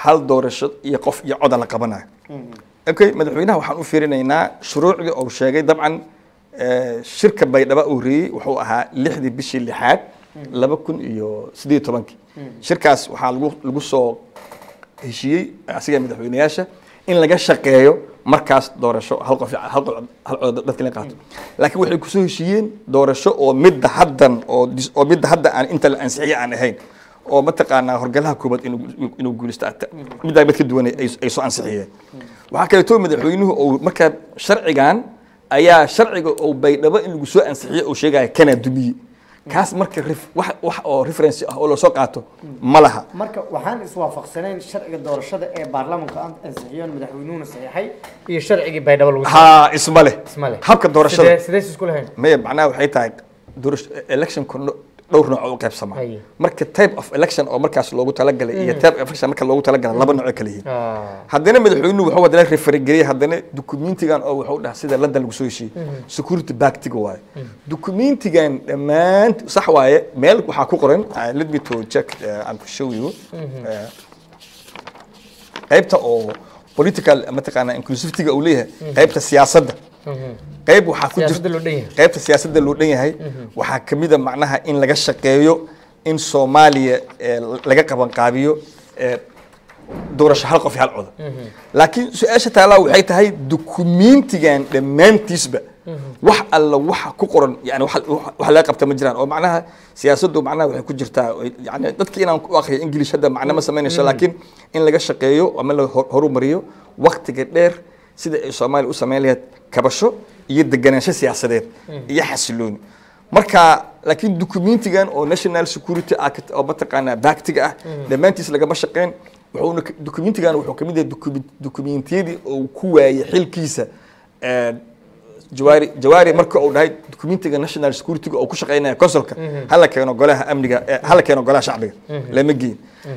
hal doorasho iyo qof iyo coda la qabanayo okay madaxweynaha waxaan u fiirinaynaa shuruucdii uu sheegay dabcan eh, shirka baydhabo uu riyey wuxuu ahaa lixdii bishii lixaad laba kun iyo sideed iyo tobankii shirkaas waxaa lagu lagu soo heshiiyey asiga madaxweynayaasha in laga shaqeeyo markaas doorasho hal qof hal qof hal cod dadka la qaato laakiin waxay kusoo heshiiyeen doorasho oo midda haddan oo dis- oo midda hadda aan inta la ansixiye aan ahayn oo mataqaanaa horgalaha koobaad inuu inuu guulaysto ata- middaa mid ka duwan ay ay soo ansixiyeen waxaa kaleeto madaxweynuhu uu markaa sharcigan ayaa sharciga uu baydhabo in lagu soo ansixiye uu sheegaya kana dumiye kaas marka ref- wax wax oo reference ah oo lasoo qaato ma laha marka waxaan iswaafaqsanayn sharciga doorashada ee baarlamaanka aan ansixiyeen madaxweynuhuna saxiixay iyo sharcigii baydhabo lagu haa isma leh Isma leh. habka doorashada sidee sidee isku lahayn maya macnaha waxay tahay doorasho electionku no- dhowr nooc oo u qaybsamaa Haye. marka type of election oo markaas loogu talagalay iyo type of election marka loogu talagalay laba nooc ay kala yihiin Ah, haddana madaxweynuhu wuxuu haddana referengeliyey haddana dukumentigan oo wuxuu dhaha sida london lagu soo heshiiyey security bactiga waaye dukumentigan dhammaan sax waaye meel waxaa ku qoran uh, let me to check uh, and to show you uh, qaybta oo political mataqaana inclusivityga uu leeyahay qaybta siyaasadda qayb waxaa ku siyaasadda jirta loo dhan yahay qaybta siyaasadda loo dhan yahay waxaa ka mid a macnaha in laga shaqeeyo in soomaaliya eh, laga qabanqaabiyo eh, doorasho hal qof iyo hal coda laakiin su-aasha taalaa waxay tahay dukumentigan dhammaantiisba wax alla waxa ku qoran yani wax wax laga qabta ma jiraan oo macnaha siyaasaddu macnaha waxay ku jirtaa yani dadki inaan ku akriyo english hadda macna ma samaynayso laakiin in laga shaqeeyo ama la hor- horumariyo waktiga dheer sida ay soomaaliya u samayn lahayd kabasho iyo deganaansho siyaasadeed iyo xasilooni marka laakiin dukumentigan oo national security act oo mataqaanaa baaktiga ah dhammaantiis lagama shaqeyn wuxuuna ka- dukumentigan wuxuu kamid yahay dukumen- dukumentiyadii uu ku waayey xilkiisa eh, jawaari jawaari marka uu dhahay dukumentiga national security uu ku shaqeynaya consulka hala keeno golaha amniga eh, hala keeno golaha shacbiga lama geyin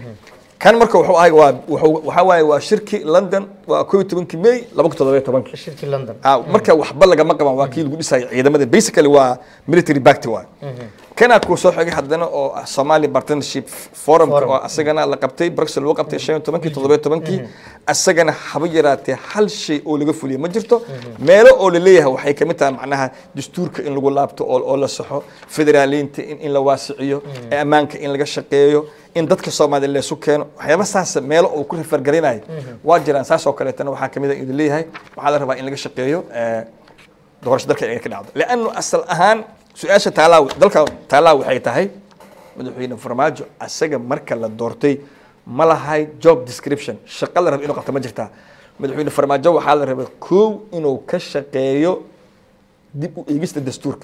kan marka wuxuu ahay waa wuxuu waxaa waaye waa shirki london waa koo iyo tobankii may laba kun toddoba iyo tobankii shirkii london Ah, marka waxba lagama qaban waa kii lagu dhisayay ciidamada basically waa military backty waay kana kuu soo xigay haddana oo ah somali partnership forum Forum. oo asagana la qabtay bruxelles lagu qabtay shan iyo tobankii toddoba iyo tobankii asagana haba yaraatee hal shay oo laga fuliyay ma jirto meelo oo la leeyahay waxay kamid tahay macnaha dastuurka in lagu laabto oo oo la saxo federaaliinta in in la waasiciyo ee ammaanka in laga shaqeeyo in dadka soomaaliya laysu keeno waxyaaba saas meelo uu ku refergarinayo waa jiraan saas oo kaleetana waxaa kamid a idin leeyahay waxaa la rabaa in laga shaqeeyo eh, doorasho dalka inay ka dhacdo leannu asal ahaan su-aasha taalaa dalka taalaa waxay tahay madaxweyne farmaajo asaga marka la doortay ma lahay job description shaqo la raba inuu qabto ma jirtaa madaxweyne farmaajo waxaa la rabay kow inuu ka shaqeeyo dib u eegista dastuurka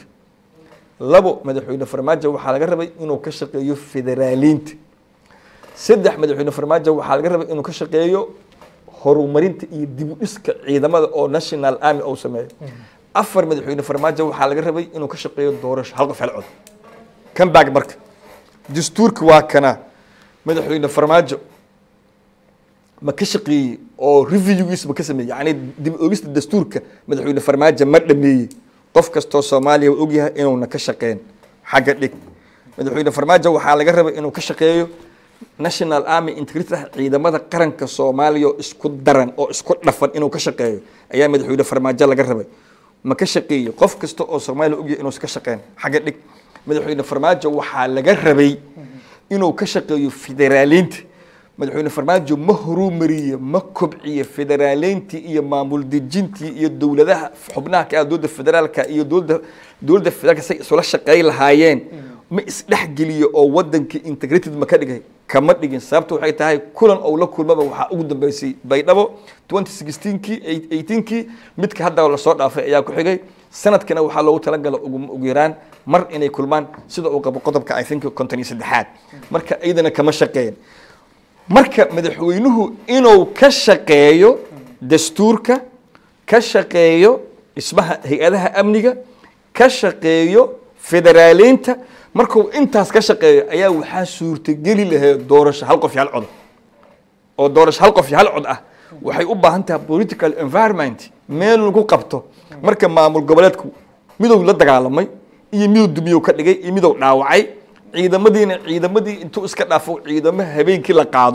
labo madaxweyne farmaajo waxaa laga rabay inuu ka shaqeeyo federaaliinta saddex madaxweyne farmaajo waxaa laga rabay inuu ka shaqeeyo horumarinta iyo dib u dhiska ciidamada oo national army uu sameeyo afar madaxweyne farmaajo waxaa laga rabay inuu ka shaqeeyo doorasho hal qof hal cod kan baag marka dastuurka waa kana madaxweyne farmaajo ma ka shaqeeyey oo reviewgiis ma ka sameeyey yani dib u eegista dastuurka madaxweyne farmaajo ma dhameeyey qof kastoo soomaaliya uu ogyahay inuuna ka shaqeyn xagga dhig madaxweyne farmaajo waxaa laga rabay inuu ka shaqeeyo national army integrity ciidamada qaranka soomaaliya oo isku daran oo isku dhafan inuu ka shaqeeyo ayaa madaxweyne farmaajo laga rabay ma ka shaqeeyo qof kasta oo soomaaliya ogyahay inuusan ka shaqeyn xagga dhig madaxweyne farmaajo waxaa laga rabay inuu ka shaqeeyo federaaliinta madaxweyne farmaajo ma horumariye ma kobciye federaaleyntii iyo maamul dejintii iyo dowladaha xubnaha ka ah dowladda federaalka iyo dowladda dowladda federaalka say isula shaqeey lahaayeen ma isdhexgeliyo oo wadanka integrated ma ka dhigay kama dhigin sababta waxay tahay kulan ou la kulmaba waxaa ugu dambeysay baydhabo 2016kii 18kii midka hadda lasoo dhaafay ayaa ku xigay sanadkana waxaa loogu talagala ugu ugu yaraan mar inay kulmaan sida uu qabo qodobka i think konton iyo saddexaad marka iyadana kama shaqeyn marka madaxweynuhu inuu ka shaqeeyo dastuurka ka shaqeeyo dhismaha hay-adaha amniga ka shaqeeyo federaaleynta markuu intaas ka shaqeeyo ayaa waxaa suurtageli lahayd doorasho hal qof iyo hal cod oo doorasho hal qof iyo hal cod ah waxay u baahan tahay political environment meel lagu qabto marka maamul goboleedku midow la dagaalamay iyo midow dumiyow ka dhigay iyo midow dhaawacay ciidamadiina ciidamadii intuu iska dhaafo ciidamo habeenkii la qaado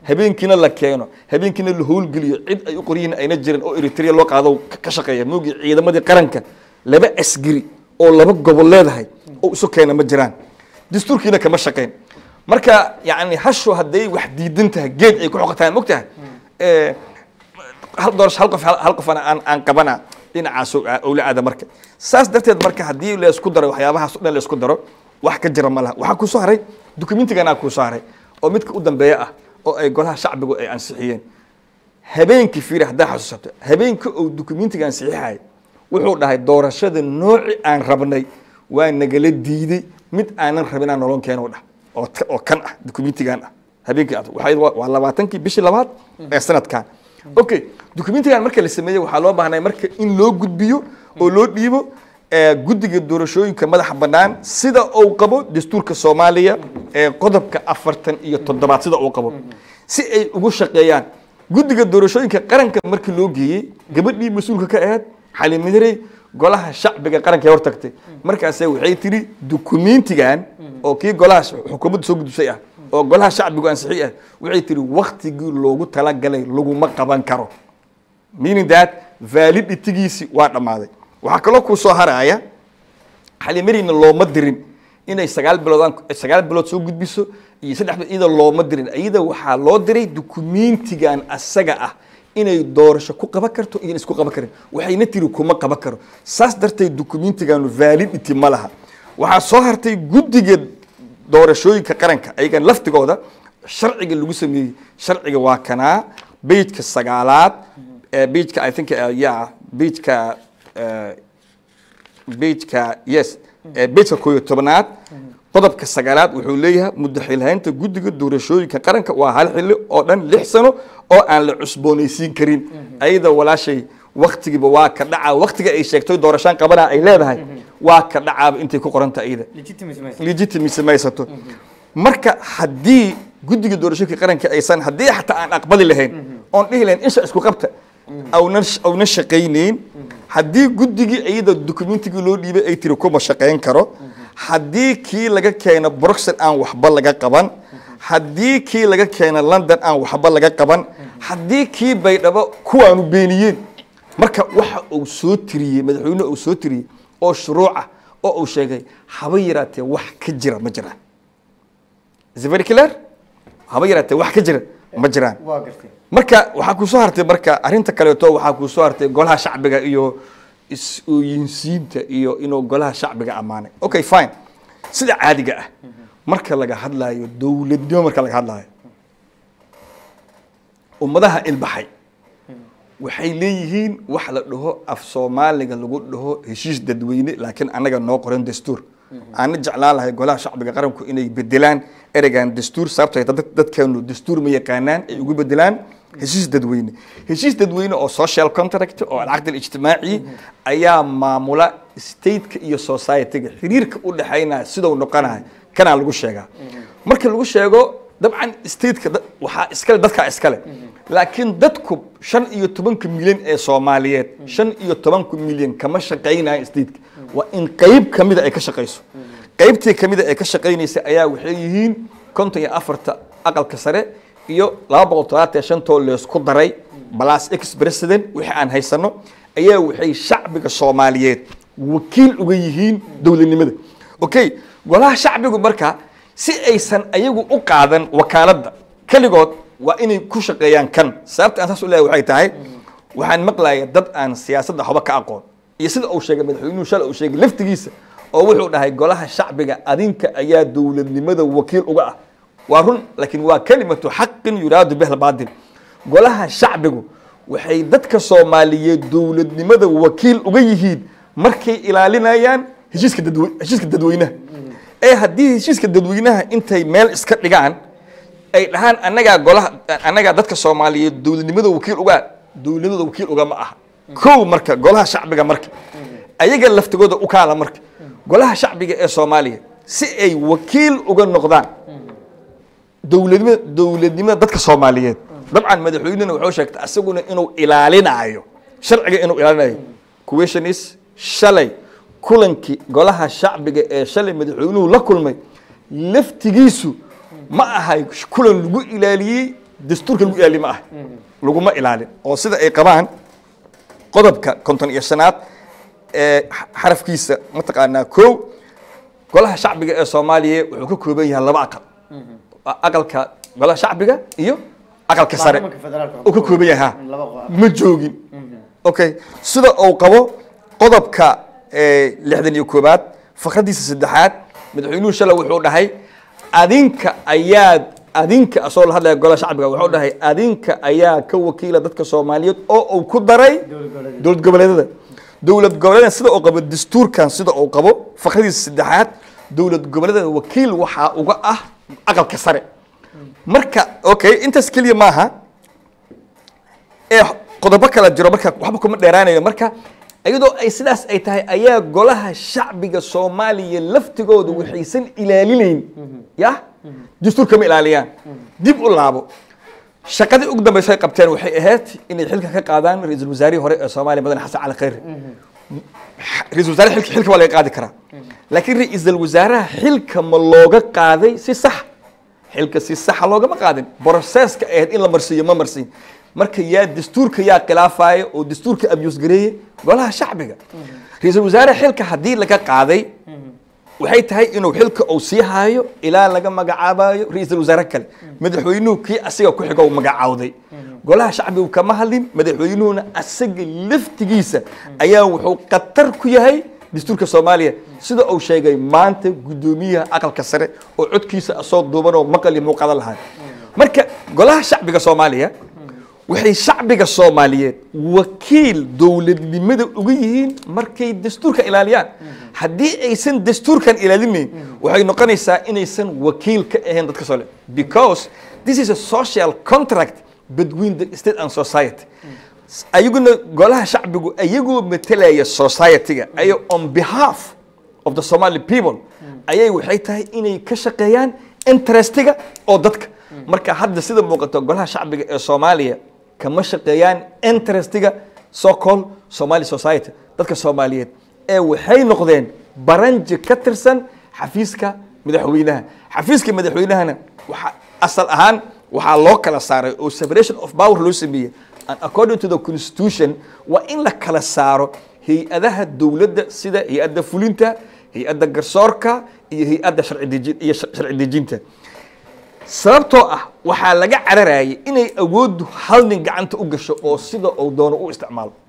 habeenkiina la keeno habeenkiina la howlgeliyo cid ay u qoryihiin ayna jirin oo eritrea loo qaado ka- ka shaqeeya moogii ciidamadii qaranka laba asgari oo laba gobol leedahay oo isu keena ma jiraan dastuurkiina kama shaqeyn marka yani hashu hadday wax diidan tahay geed ay ku xoqataan mogtahay Eh, hal doorasho hal qof hal qofana aan aan qabana dhinacaas oo- owla aada marka saas darteed marka haddii la isku daro waxyaabahaas o dhan la isku daro wax ka jira ma laha waxaa kuu soo haray dukumentiganaa kuu soo haray oo midka u dambeeya ah oo ay golaha shacbigu ay ansixiyeen habeenkii fiiri haddaa xasuusato habeenkii uu dukumentiga ansixixay wuxuu dhahay doorashada nooci aan rabnay waa nagala diiday mid aanan rabinaa nolon keeno dhah oo ka- oo kan ah dukumentigan ah habeenkii aad waxay waa waa labaatankii bishii labaad ee sanadkan okay dukumentigan marka la sameeyey waxaa loo baahnay marka in loo gudbiyo oo loo dhiibo ee guddiga doorashooyinka madaxa bannaan sida uu qabo dastuurka soomaaliya ee qodobka afartan iyo toddobaad sida uu qabo si ay ugu shaqeeyaan guddiga doorashooyinka qaranka markii loo geeyey gabadhii mas-uulka ka ahayd xalimadarey golaha shacbiga qaranka ee hortagtay markaase waxay tiri dukumentigan oo kii golaha xukuumadda soo gudbisay ah oo golaha shacbigu ansixi ah waxay tiri waktigii loogu talagalay laguma qaban karo meaning that validitigiisi waa dhammaaday waxaa kaloo kuu soo haraya xalimarina looma dirin inay sagaal bilood sagaal bilood soo gudbiso iyo saddex bilood iyada looma dirin iyada waxaa loo diray dukumentigan asaga ah inay doorasho ku qaban karto iyo isku qaban karin waxayna tiri kuma qaban karo saas darteed dukumentigan validity ma laha waxaa soo hartay guddiga doorashooyinka qaranka ayagan laftigooda sharciga lagu sameeyey sharciga waa kanaa bejka sagaalaad bejka i think uh, yeah bejka uh, bejka yes bejka kooyo tobnaad qodobka sagaalaad wuxuu leeyahay mudaxilhaynta guddiga doorashooyinka qaranka waa hal xilli oo dhan lix sano oo aan la cusboonaysiin karin ayada walaashay waktigiiba waa ka dhacaa waktiga ay sheegtay doorashaan qabana ay leedahay waa ka dhacaaba intay ku qoranta ayada legitimacy maysato marka haddii guddiga doorashooyinka qaranka aysan haddii xataa aan aqbali lahayn oon dhihi lahayn insha isku qabta awnan awna shaqaynayn haddii guddigii iyada dukumentigii loo dhiibay ay tiri kuma shaqayn karo haddii kii laga keeno bruxel aan waxba laga qaban haddii kii laga keeno london aan waxba laga qaban haddii kii baydhabo kuwaanu beeniyeen marka waxa uu soo tiriyey madaxweyne uu soo tiriyey oo shuruuca oo uu sheegay haba yaraatee wax ka jira ma jiraan is it very clear haba yaraatee wax ka jira ma jiraan waa gartay marka waxaa kuu soo hartay marka arrinta kaleeto waxaa kuu soo hartay golaha shacbiga iyo is-ooyinsiinta iyo inuu golaha shacbiga ammaanay okay fine sida caadiga ah marka laga hadlaayo dowladnimo marka laga hadlaayo ummadaha ilbaxay waxay leeyihiin wax la dhaho af soomaaliga lagu dhaho heshiis dadweyne laakiin annaga noo qoran dastuur aana jeclaan lahay golaha shacbiga qaranku inay bedelaan ereygan dastuur sababtay dadkeenu dastuur ma yaqaanaan ay ugu bedelaan heshiis dadweyne heshiis dadweyne oo social contract oo alcaqd alijtimaaci ayaa maamula stateka iyo society-ga xiriirka u dhexaynaya sidau noqonahay kanaa lagu sheegaa marka lagu sheego dabcan stateka waxaa iskale dadkaa iskale laakiin dadku shan iyo tobanka milyan ee soomaaliyeed shan iyo tobanka milyan kama shaqaynayan stateka waa in qeyb kamida ay ka shaqayso qeybtii kamida ay ka shaqaynaysa ayaa waxay yihiin konton iyo afarta aqalka sare iyo laba boqol todobaatan shantoo leesku daray balas ex president wixii aan haysano ayaa waxay shacbiga soomaaliyeed wakiil uga yihiin dowladnimada okay golaha shacbigu marka si aysan ayagu u qaadan wakaaladda keligood waa inay ku shaqeeyaan kan sababta aan saas u leeyahay waxay tahay waxaan maqlaya dad aan siyaasadda waxba ka aqoon iyo sida uu sheegay madaxweynuhu shalay uu sheegay laftigiisa oo wuxuu dhahay golaha shacbiga adinka ayaa dowladnimada wakiil uga ah waa run laakiin waa kelimatu xaqin yuraadu biha albaatil golaha shacbigu waxay dadka soomaaliyeed dowladnimada wakiil uga yihiin markay ilaalinayaan heshiiska dadwe heshiiska dadweynaha ee haddii heshiiska dadweynaha intay meel iska dhigaan ay dhahaan annagaa golaha annagaa dadka soomaaliyeed dowladnimada wakiil uga dowladnimada wakiil ugama aha kow marka golaha shacbiga marka ayaga laftigooda u kaala marka golaha shacbiga ee soomaaliya si ay wakiil uga noqdaan dowladnimada dowladnimada dadka soomaaliyeed dabcan madaxweynena wuxuu sheegtay asaguna inuu ilaalinayo sharciga inuu ilaalinayo questionis shalay kulankii golaha shacbiga ee shalay madaxweynuhu la kulmay laftigiisu ma ahay kulan lagu ilaaliyey dastuurka lagu ilaali ma ah laguma ilaalin oo sida ay qabaan qodobka konton iyo shanaad ee xa- xarafkiisa mataqaanaa kow golaha shacbiga ee soomaaliya wuxuu ka kooban yahay laba aqal Waa aqalka golaha shacbiga iyo aqalka sare baarlamanka federaalka uu ka kooban yahay ha laba qo- ma joogin okay sida uu qabo qodobka eh, lixdan iyo koobaad fakradiisa saddexaad madaxweynuhu shalay wuxuu dhahay adinka ayaad adinka asoo la hadlaya golaha shacbiga wuxuu dhahay adinka ayaa ka wakiila dadka soomaaliyeed oo uu ku daray dowlad goboleedyada dowlad goboleedyada sida uu qabo dastuurkan sida uu qabo fakradiisa saddexaad dowlad goboleedyada wakiil waxaa uga ah aqalka sare marka okay intaas keliya maaha ee qodobo kala jiro marka waxba kuma dheeraanayo marka iyadoo ay sidaas ay tahay ayaa golaha shacbiga soomaaliya laftigooda waxaysan ilaalinayn ya dastuurka ma ilaaliyaan dib u laabo shaqadii ugu dambaysa ay qabteen waxay ahayd inay xilka ka qaadaan ra-iisul wasaarihii hore ee soomaaliya mudane xasan cali khayre ra-iisul wasaare xilka xilka waa laga qaadi karaa laakiin ra-iisul wasaaraha xilka ma looga qaaday si sax xilka si saxa loogama qaadin broseska ahayd in la marsiiyo ma marsiin marka yaa dastuurka yaa khilaafaya oo dastuurka abuse gareeye golaha shacbiga ra-iisul wasaare xilka haddii laga qaaday waxay tahay inuu xilka uu sii haayo ilaa laga magacaabayo ra-iisul wasaare kale madaxweynuhu kii asiga ku xigo uu magacaawday golaha shacbigu kama hadlin madaxweynuhuna asaga laftigiisa ayaa wuxuu khatar ku yahay dastuurka soomaaliya sida uu sheegay maanta guddoomiyaha aqalka sare oo codkiisa asoo duuban oo maqal iyo muuqada lahaa marka golaha shacbiga soomaaliya waxay shacbiga soomaaliyeed wakiil dowladnimada uga yihiin markay dastuurka ilaaliyaan haddii aysan dastuurkan ilaalinayn waxay noqonaysaa inaysan wakiil ka ahayn dadka soo le because this is a social contract between the state and society ayaguna golaha shacbigu ayagoo matalaya society-ga ayo on behalf of the somali people ayay waxay tahay inay ka shaqeeyaan interestiga oo dadka marka hadda sida muuqato golaha shacbiga ee soomaaliya kama shaqeeyaan interestiga so called somali society dadka soomaaliyeed ee waxay noqdeen baranji ka tirsan xafiiska madaxweynaha xafiiska madaxweynahana waxa asal ahaan waxaa loo kala saaray oo separation of power loo sameeyey and according to the constitution waa in la kala saaro hay-adaha dowladda sida hay-adda fulinta hay-adda garsoorka iyo hay-adda sharci deji- iyo shar- sharci dejinta sababtoo ah waxaa laga cararayay inay awooddu hal nin gacanta u gasho oo sida uu doono u isticmaalo